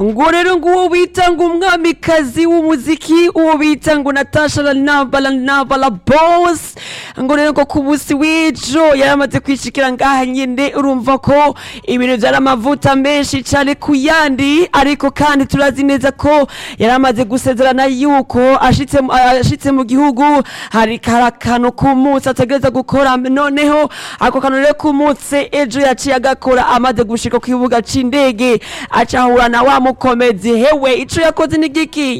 ngo rero ngo uwo bita ngo umwamikazi w'umuziki uwo bita ngo natasha lanabala nabala boss ngo rero ngo ku munsi w'ejo yari amaze kwishikira ngaha nyine urumva ko ibintu byari amavuta menshi cyane ku yandi ariko kandi turazi neza ko yari amaze gusezerana yuko ashitse mu- ashitse mu gihugu hari kari akantu k'umunsi ategereza gukora noneho ako kantu rero k'umunsi ejo yaciye agakora amaze gushika ku kibuga c'indege acahura na wa mukomezi hewe ico yakoze ni giki